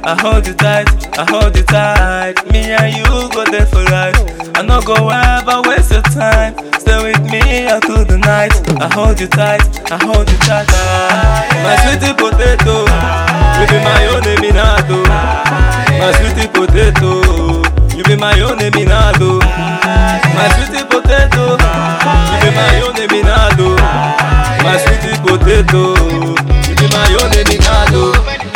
I hold you tight, I hold you tight. Me and you go there for life. I no go ever waste your time. Stay with me all through the night. I hold you tight, I hold you tight. My sweetie potato, you be my own eminado. My sweetie potato, you be my own eminado. My sweetie potato, you be my own eminado. My sweetie potato, you be my own eminado.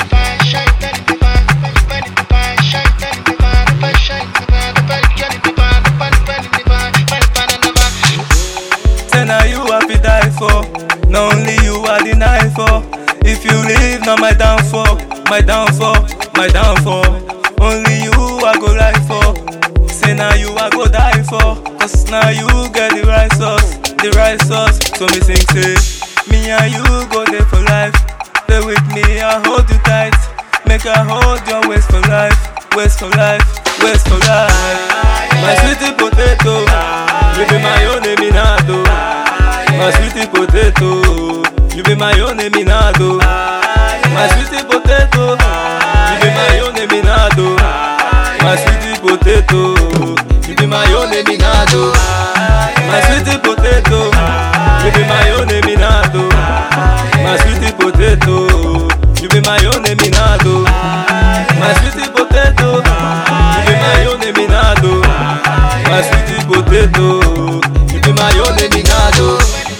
Say now you I fi die for, not only you I deny for. If you leave, now my downfall, my downfall, my downfall. Only you I go lie for. Say now you I go die for, cause now you get the right sauce, the right sauce. So me sing say, me and you go there for life. Stay with me, I hold you tight. Make I hold your waist for life, waist for life, waist for life. My sweetie potato, you be my own eminado. My sweetie potato, you be my own eminado. My sweetie potato, you be my own eminado. My sweetie potato, you be my own eminado. My sweetie potato, you be my own eminado. My sweetie potato, you be my own eminado. My sweetie potato, you be my own eminado. My sweetie potato, you be my own eminado.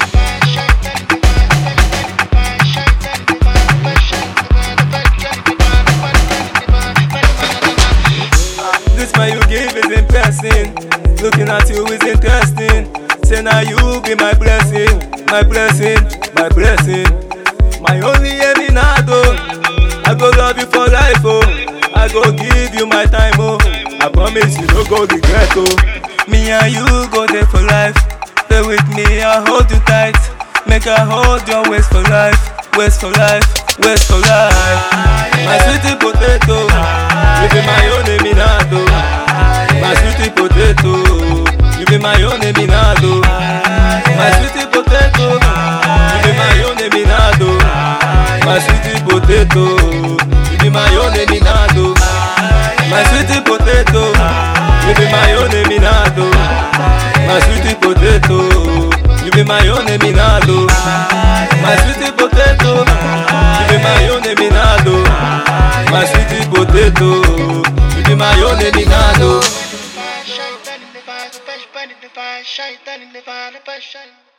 This man you give is impressing. Looking at you is interesting. Say now you be my blessing, my blessing, my blessing. My only eminado. I go love you for life, oh. I go give you my time, oh. I promise you no go regret, oh. Me and you go there for life. Stay with me, I hold you tight. Make I hold your waist for life, waist for life, waist for life. My sweetie potato, you be my own eminado. My sweetie potato, you be my own eminado. My sweetie potato, you be my own eminado. My sweetie potato, you be my own eminado. My sweetie potato, you be my own eminado. My sweetie potato, you be my own eminado. My sweetie potato, you be my own eminado. My sweetie potato, you be my own eminado. Shaitan in the fire, shaitan in the fire, shaitan in the fire, shaitan.